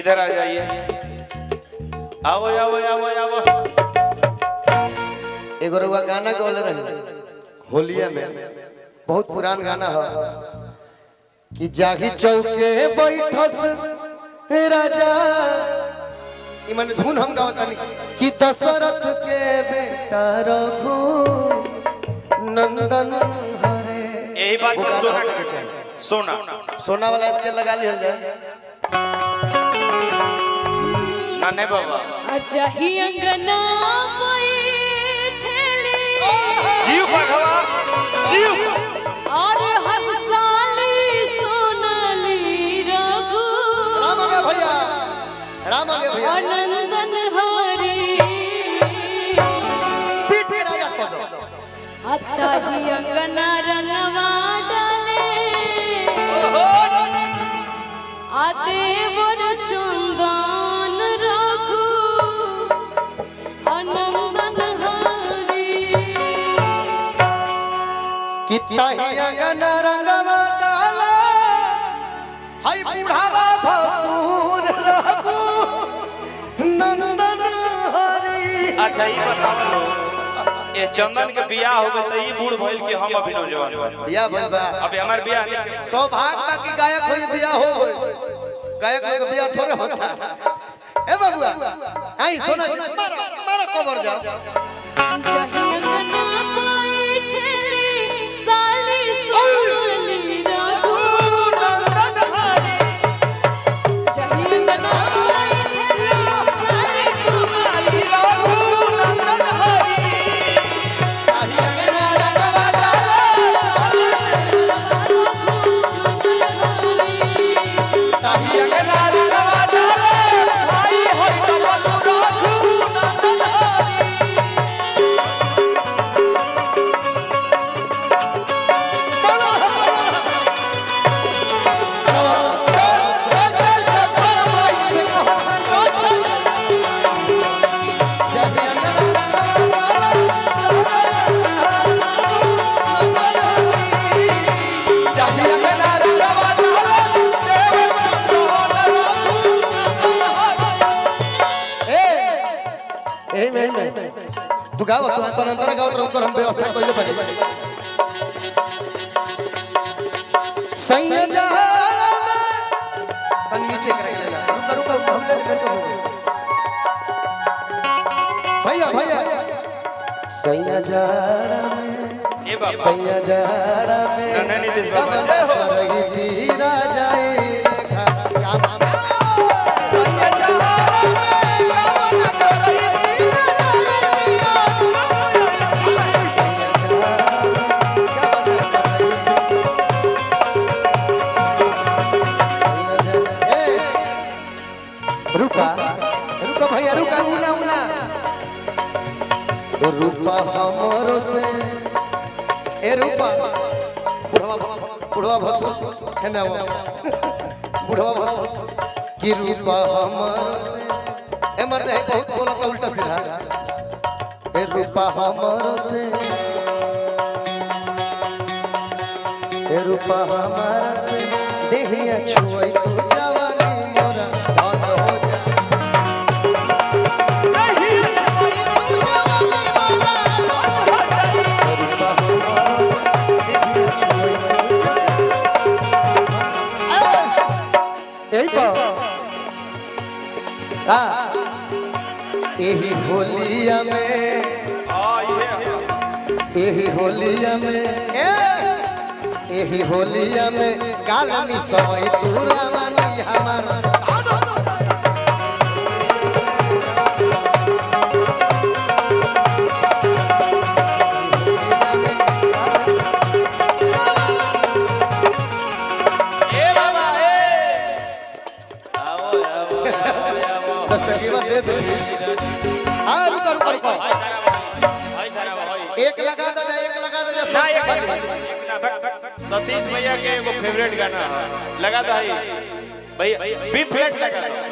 इधर आ जाइए आओ आओ आओ आओ एगो रउआ गाना गौले रहे होलिया में बहुत पुरान गाना है कि जाही चौके बैठस हे राजा ई माने धुन हम गावतानी कि दशरथ के बेटा रघु नंदन हरे यही बात के सोना के चाहिए सोना सोना वाला इसके लगा लिया जाए ना नहीं बाबा अजही अंगना बैठली जीव पढ़वा जीव और हंसाली सोनाली रघु राम आ गया भैया राम आ गया भैया अनंदन हरी पीठ पे राजा कह दो अतही अंगना रंगवा डाले आ देवर चंदन रघु अनंदन हरी कितना ही अगन रंगवा डाला हाय बुढ़ावा भसुर रघु नंदन हरी अच्छा ये बताओ ये चंदन के बियाह हो गए तो ये बूढ़ भइल के हम अभी नौजवान बानी। बिया बनबा अभी हमार बियाह नहीं सौभाग्य बा कि गायक होई बिया हो गई गायक लोग के बिया थोड़े होता ए बाबुआ आई सोना जी मारो मारो कवर जा जहिंगना बैठली साली सोनाली रघु जहिंगना बैठली साली सोनाली रघु ए में में तू गाओ तू अपन अंतर गाओ तो हम व्यवस्था कइले बानी संयजा तन नीचे कर ले रुक रुक रुक, हम ले ले भैया भैया संयजा में ए बाबा संयजा में ना, ना, नीतीश बाबा। कब न रही तीरा जाए रेखा। रुका रुका भैया रुका उना उना तो रूपा हमरो से ए रूपा बुढ़वा बुढ़वा भसो है ना वो बुढ़वा भसो कि रूपा हमरो से ए मर्द है बहुत बोला तो उल्टा सीधा ए रूपा हमरो से ए रूपा हमारा से देहिया छुई तू जवानी मोरा धन हो जा यही पर हाँ यही होलिया में यही होलिया में यही होलिया में कालनी समय पूरा मानी हमारा ए बाबा ए आओ आओ आओ आओ दस टकीवा दे दे हाँ रुका रुका रुका हाय धरा भाई एक लगा दे जा एक लगा दे जा ना सब एक खाली। एक ना बट- बट- सतीश भैया के एगो फेवरेट गाना है लगा दो भाई भैया बी फ्लैट लगा दो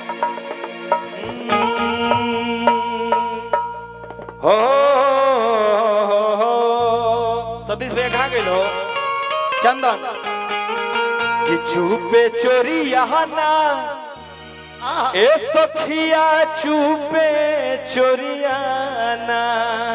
हो हो, हो, हो। सतीश भैया कहाँ गए हो चंदन कि छुपे चोरी यहाँ ना ए सखिया चुपे चोरियाना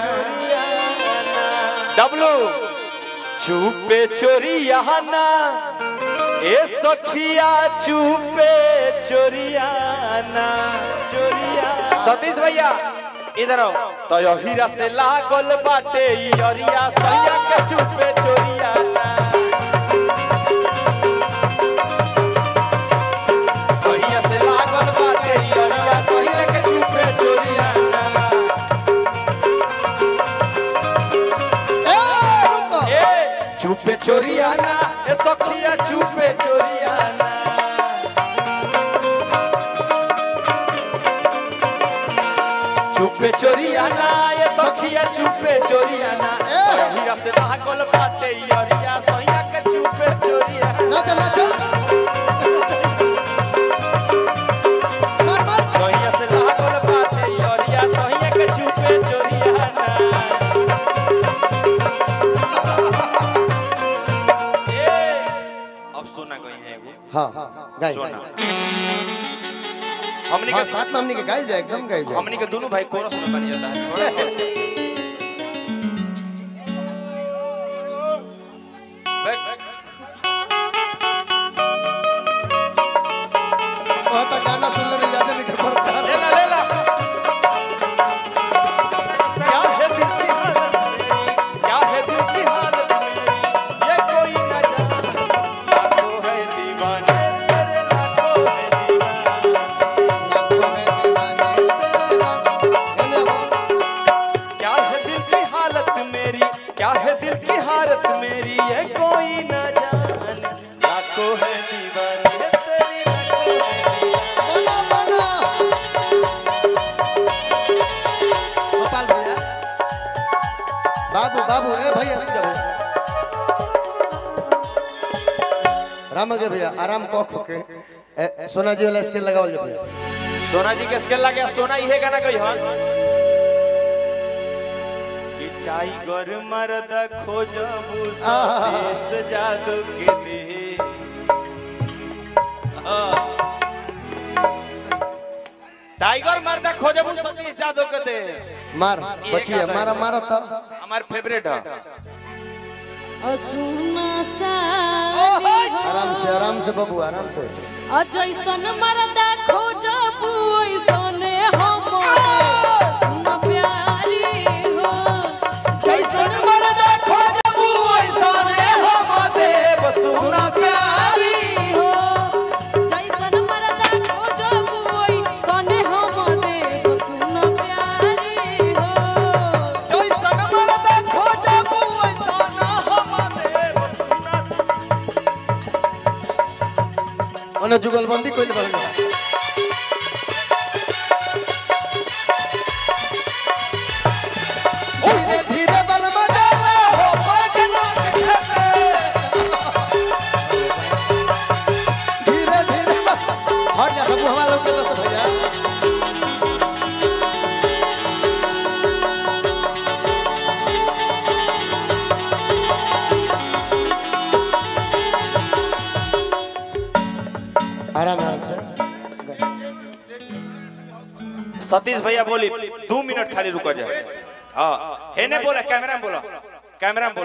डब्लू चुपे चोरियाना ए सखिया चुपे चोरियाना चोरिया सतीश भैया इधर आओ तो यो हीरा से लागल बाटे ई अरिया सैया के चुपे चोरियाना सैया से लागल बाटे ई अरिया सैया के चुपे चोरियाना ए चुपे चोरियाना ए सखिया चुपे चोरियाना चुपे चोरियाना ये सखिया चुपे चोरियाना ए हीरा से लागल बाटे ई अरिया सैया के चुपे चोरियाना नाचो नाचो मार मार सैया से लागल बाटे ई अरिया सैया के चुपे चोरियाना ए अब सोना गई है एगो हाँ गाय सोना हमनी हाँ के साथ में हमनी के गाय जाए एकदम गाय जाए हमनी के दोनों भाई कोरस में बन जाता है थोड़ा थोड़ा। बैक- बहुत गाना सुन ले याद नहीं कर पड़ता ले ला ले ला क्या है दिल की हालत मेरी? क्या है दिल की हालत मेरी? ये कोई न जाने लाखों है दीवाने तेरे लाखों है दीवाने क्या है दिल की हालत मेरी क्या है दिल की हालत मेरी ये कोई न जाने लाखों है दीवाने तेरी लाखों है दीवाने बना बना गोपाल भैया बाबू बाबू ए भैया रुक जाओ राम के भैया आराम को के ए, सोना जी वाला स्केल लगावल जाए भैया सोना जी के स्केल लगे सोना इहे गाना कही हन कि टाइगर मर्द खोजबू सतीश जादू के दे हाँ। टाइगर मर्द खोजबू सतीश जादू के दे मार बचिए मारा मारा तो हमार फेवरेट है असुना सारी आराम से आराम से बाबू आराम से अजैसन मरदा खोजबू ऐसने हम सुन प्यारी हो जैसन मरदा खोजबू ऐसने हम देव सुन प्यारी हो जैसन मरदा खोजबू ऐसने हम देव सुन प्यारी हो जैसन मर्द खोजबू ऐसन हम देव सुना ओने जुगलबंदी कोइल बन धीरे धीरे बल मडाला हो पजना के धीरे धीरे हट जा बाबू हमारा लोग के तो भैया आराम आराम से सतीश भैया बोली दो मिनट खाली रुको जाए हाँ हेने बोला कैमरा में बोला कैमरा में बोला